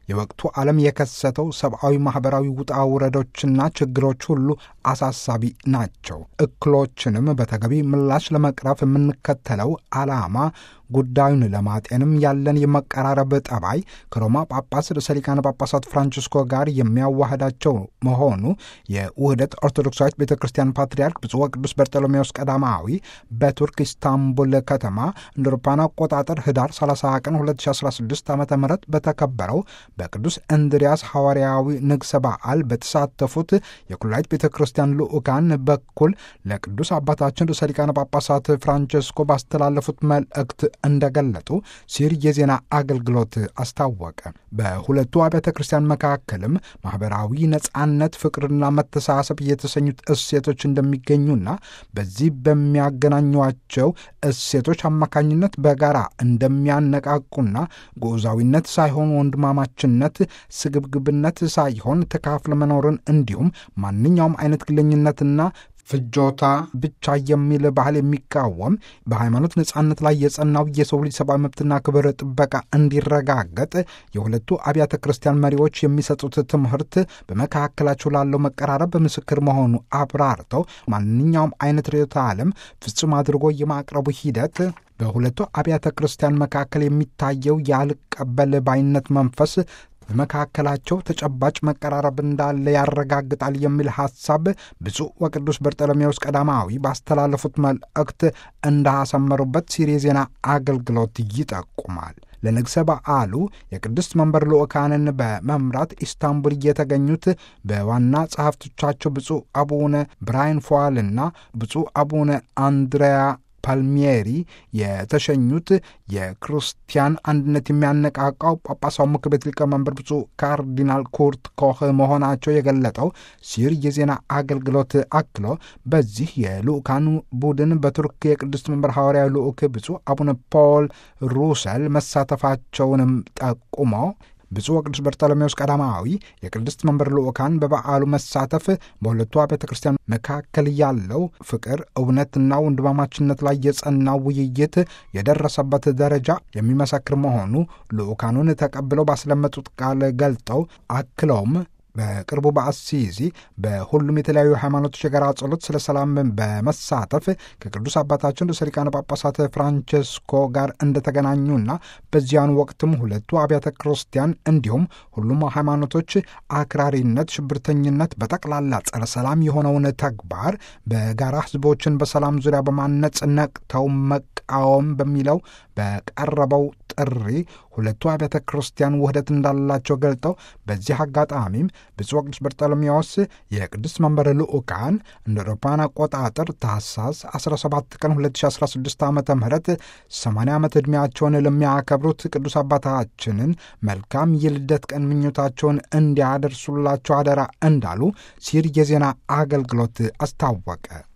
የወቅቱ ዓለም የከሰተው ሰብአዊ፣ ማኅበራዊ ውጣ ውረዶችና ችግሮች ሁሉ አሳሳቢ ናቸው። እክሎችንም በተገቢ ምላሽ ለመቅረፍ የምንከተለው ዓላማ ጉዳዩን ለማጤንም ያለን የመቀራረብ ጠባይ ከሮማ ጳጳስ ርዕሰ ሊቃነ ጳጳሳት ፍራንቺስኮ ጋር የሚያዋህዳቸው መሆኑ የውህደት ኦርቶዶክሳዊት ቤተ ክርስቲያን ፓትርያርክ ብፁዕ ወቅዱስ በርጠሎሜዎስ ቀዳማዊ በቱርክ ኢስታንቡል ከተማ እንደ አውሮፓውያን አቆጣጠር ህዳር 30 ቀን 2016 ዓ ም በተከበረው በቅዱስ እንድሪያስ ሐዋርያዊ ንግሰ በዓል በተሳተፉት የኩላይት ቤተ ክርስቲያን ልዑካን በኩል ለቅዱስ አባታችን ርዕሰ ሊቃነ ጳጳሳት ፍራንቺስኮ ባስተላለፉት መልእክት እንደገለጡ ሲር የዜና አገልግሎት አስታወቀ። በሁለቱ አብያተ ክርስቲያን መካከልም ማኅበራዊ ነጻነት፣ ፍቅርና መተሳሰብ የተሰኙት እሴቶች እንደሚገኙና በዚህ በሚያገናኟቸው እሴቶች አማካኝነት በጋራ እንደሚያነቃቁና ግዑዛዊነት ሳይሆን ወንድማማችነት፣ ስግብግብነት ሳይሆን ተካፍለ መኖርን እንዲሁም ማንኛውም አይነት ግለኝነትና ፍጆታ ብቻ የሚል ባህል የሚቃወም በሃይማኖት ነጻነት ላይ የጸናው የሰው ልጅ ሰብአዊ መብትና ክብር ጥበቃ እንዲረጋገጥ የሁለቱ አብያተ ክርስቲያን መሪዎች የሚሰጡት ትምህርት በመካከላቸው ላለው መቀራረብ ምስክር መሆኑ አብራርተው ማንኛውም አይነት ርዕዮተ ዓለም ፍጹም አድርጎ የማቅረቡ ሂደት በሁለቱ አብያተ ክርስቲያን መካከል የሚታየው ያልቀበል ባይነት መንፈስ በመካከላቸው ተጨባጭ መቀራረብ እንዳለ ያረጋግጣል የሚል ሐሳብ ብፁዕ ወቅዱስ በርጠሎሜዎስ ቀዳማዊ ባስተላለፉት መልእክት እንዳሰመሩበት ሲሪ የዜና አገልግሎት ይጠቁማል። ለንግሰ በዓሉ የቅድስት መንበር ልዑካንን በመምራት ኢስታንቡል የተገኙት በዋና ጸሐፍቶቻቸው ብፁዕ አቡነ ብራይን ፏልና ብፁዕ አቡነ አንድሪያ ፓልሚየሪ የተሸኙት የክርስቲያን አንድነት የሚያነቃቃው ጳጳሳው ምክር ቤት ሊቀመንበር ብፁዕ ካርዲናል ኩርት ኮህ መሆናቸው የገለጠው ሲር የዜና አገልግሎት አክሎ በዚህ የልዑካኑ ቡድን በቱርክ የቅድስት መንበር ሐዋርያዊ ልዑክ ብፁዕ አቡነ ፖል ሩሰል መሳተፋቸውንም ጠቁሞ ብፁዕ ወቅዱስ በርጠሎሜዎስ ቀዳማዊ የቅድስት መንበር ልዑካን በበዓሉ መሳተፍ በሁለቱ አብያተ ክርስቲያን መካከል ያለው ፍቅር፣ እውነትና ወንድማማችነት ላይ የጸናው ውይይት የደረሰበት ደረጃ የሚመሰክር መሆኑ ልዑካኑን ተቀብለው ባስለመጡት ቃል ገልጠው አክለውም በቅርቡ በአሲዚ በሁሉም የተለያዩ ሃይማኖቶች የጋራ ጸሎት ስለ ሰላም በመሳተፍ ከቅዱስ አባታችን ርዕሰ ሊቃነ ጳጳሳት ፍራንቸስኮ ጋር እንደተገናኙና በዚያኑ ወቅትም ሁለቱ አብያተ ክርስቲያን እንዲሁም ሁሉም ሃይማኖቶች አክራሪነት፣ ሽብርተኝነት፣ በጠቅላላ ጸረ ሰላም የሆነውን ተግባር በጋራ ሕዝቦችን በሰላም ዙሪያ በማነጽ ነቅተው መቃወም በሚለው በቀረበው ጥሪ ሁለቱ አብያተ ክርስቲያን ውህደት እንዳላቸው ገልጠው በዚህ አጋጣሚም ብፁዕ ወቅዱስ በርጠሎሜዎስ የቅዱስ መንበረ ልዑካን እንደ አውሮፓውያን አቆጣጠር ታህሳስ 17 ቀን 2016 ዓ ም 80 ዓመት ዕድሜያቸውን ለሚያከብሩት ቅዱስ አባታችንን መልካም የልደት ቀን ምኞታቸውን እንዲያደርሱላቸው አደራ እንዳሉ ሲር የዜና አገልግሎት አስታወቀ።